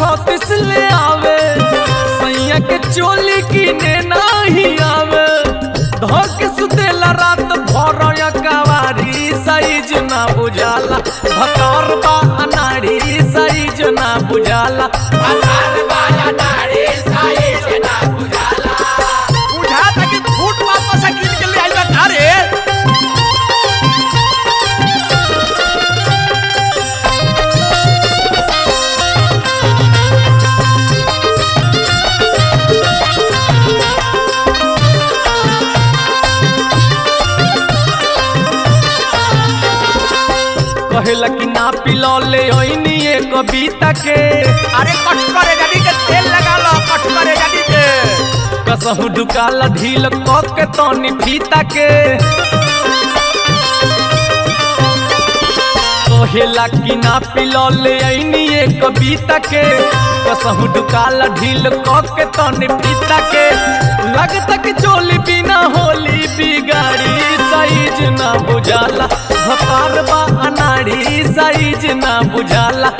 छत्तीस ले आवे सैया के चोली किने नाही आवे धक सुतेला रात भर कवारी साइज ना बुझाला भकार बा अनाड़ी साइज ना बुझाला बुझा था कि फूट वापस से कीन के ले आइला का रे कहेला कि ना पिलो ले ओइनी ए कविता के अरे कट करे गाड़ी के तेल लगा लो कट करे गाड़ी के कसहु ढुकाला ढील क के तनी फीता के कहेला कि ना पिलो ले ओइनी ए कविता के कसहु ढुकाला ढील क के तनी फीता के लगता कि चोली बिना होली बिगाड़ी साइज ना बुझाला भकार बा अनाड़ी साइज ना बुझाला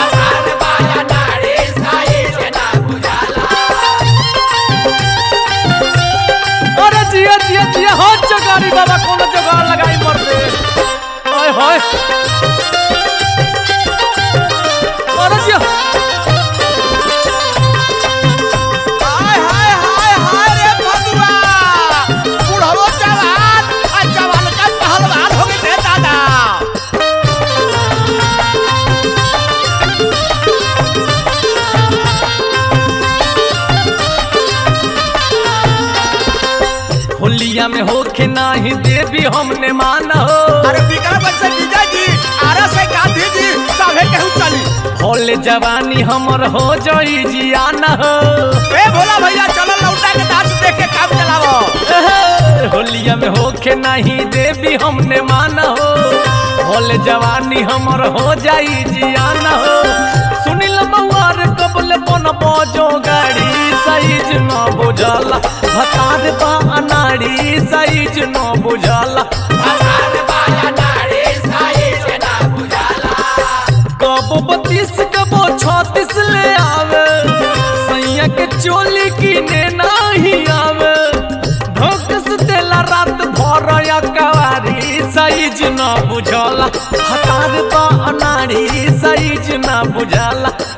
अरे जिया जिया जिया हो चगारी बाबा कोनो जगह लगाई मर दे ओए होए अरे जिया हाय हाय हाय हाय रे भगवा बुढ़ो जवान आ जवान का पहलवान हो गए रे दादा होलिया में होखे नाही देवी हमने माना हो अरे विक्रम से विजय जी आरा से गांधी जी सभे केहू चली होले जवानी हमर हो जाई जियाना हो ए भोला भैया चलो लौटा के डांस देख के काम चलावो एहे, होलिया में होखे नाही देवी हमने माना हो होले जवानी हमर हो जाई जियाना हो सुनिल मवार कबल बन बजो गाड़ी साइज न बुझाला भतार बा अनाड़ी साइज न बुझाला कबो बत्तीस कबो छत्तीस ले आवे सैया के चोली किने नाही आवे धोकस देला रात भर या कवारी साइज न बुझला हतार बा अनाड़ी साइज न बुझला